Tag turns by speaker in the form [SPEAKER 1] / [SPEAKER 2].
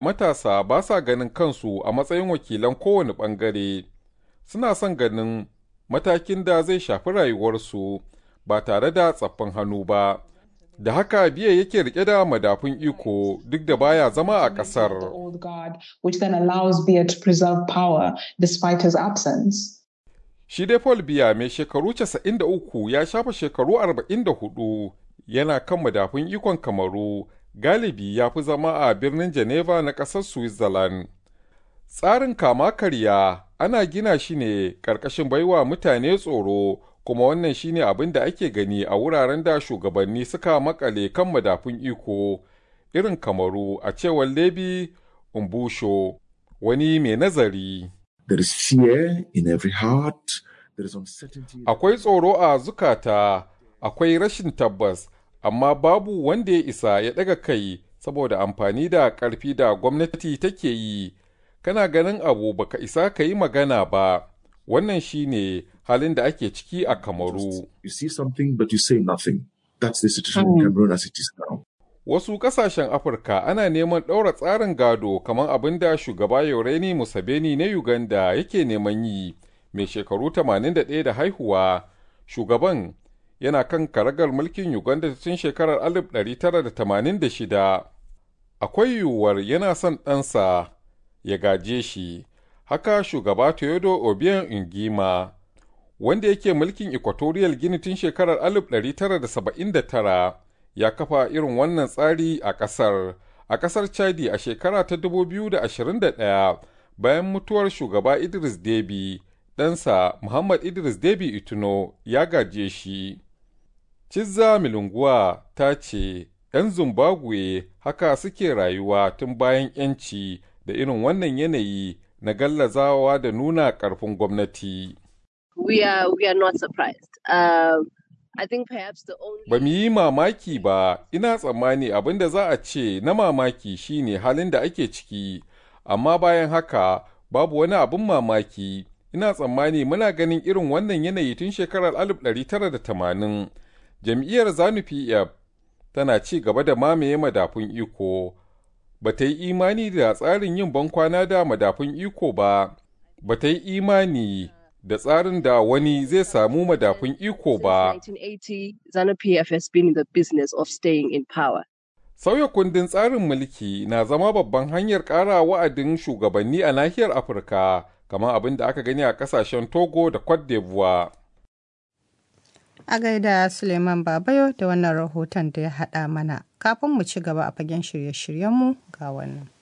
[SPEAKER 1] matasa ba sa ganin kansu a matsayin wakilan kowane ɓangare, suna son ganin matakin da zai shafi rayuwarsu ba tare da tsaffin hannu ba. Da haka biya yake rike da madafun iko duk da baya zama a ƙasar.
[SPEAKER 2] which then allows Biya to preserve power despite his absence.
[SPEAKER 1] Shi dai Paul Biya mai shekaru 93 ya shafa shekaru 44 yana kan madafun ikon Kamaru galibi ya fi zama a birnin Geneva na ƙasar Switzerland. Tsarin kama karya ana gina shi ne ƙarƙashin baiwa mutane tsoro kuma wannan shine abin da ake gani a wuraren da shugabanni suka makale kan madafun iko irin Kamaru a cewar Lebi Umbusho wani mai nazari.
[SPEAKER 3] There is fear in every heart. There is uncertainty.
[SPEAKER 1] Akwai tsoro a zukata, akwai rashin tabbas, amma babu wanda ya isa ya ɗaga kai saboda amfani da ƙarfi da gwamnati take yi. Kana ganin abu baka isa ka yi magana ba, wannan shine halin da ake ciki a Kamaru.
[SPEAKER 3] You see something, but you say nothing. That's the situation in Cameroon as it is now.
[SPEAKER 1] Wasu ƙasashen Afirka ana neman ɗaura tsarin gado kamar abin da shugaba Yoreni Museveni na Uganda yake neman yi, mai shekaru 81 da haihuwa. Shugaban yana kan karagar mulkin Uganda tun shekarar 1986. Akwai yiwuwar yana son ɗansa ya gaje shi, haka shugaba Teodo Obiang Ingima, wanda yake mulkin Equatorial Guinea tun shekarar 1979. ya kafa irin wannan tsari a ƙasar a ƙasar chadi a shekara ta 2021 bayan mutuwar shugaba idris debi ɗansa muhammad idris debi ituno ya gaje shi cizza milunguwa ta ce 'yan zimbabwe haka suke rayuwa tun bayan 'yanci da irin wannan yanayi na gallazawa da nuna ƙarfin gwamnati
[SPEAKER 4] We are, we are not surprised. Um, I think perhaps the only
[SPEAKER 1] Ba mu yi mamaki ba, ina tsammani abin da za a ce na mamaki shine halin da ake ciki, amma bayan haka babu wani abin mamaki. Ina tsammani muna ganin irin wannan yanayi tun shekarar 1980. Jam'iyyar Zanu PF tana ci gaba da mamaye madafun iko. Ba ta yi imani da tsarin yin bankwana da madafun iko ba, ba ta yi imani da tsarin da wani zai samu madafun iko ba.
[SPEAKER 4] 1980, ZANU PF has been in the business of staying in power.
[SPEAKER 1] Sauya kundin tsarin mulki na zama babban hanyar ƙara wa'adin shugabanni a nahiyar Afirka, kamar abin da aka gani a ƙasashen Togo da Cote d'Ivoire.
[SPEAKER 5] A gaida Suleiman Babayo da wannan rahoton da ya haɗa mana. Kafin mu ci gaba a fagen shirye-shiryenmu ga wannan.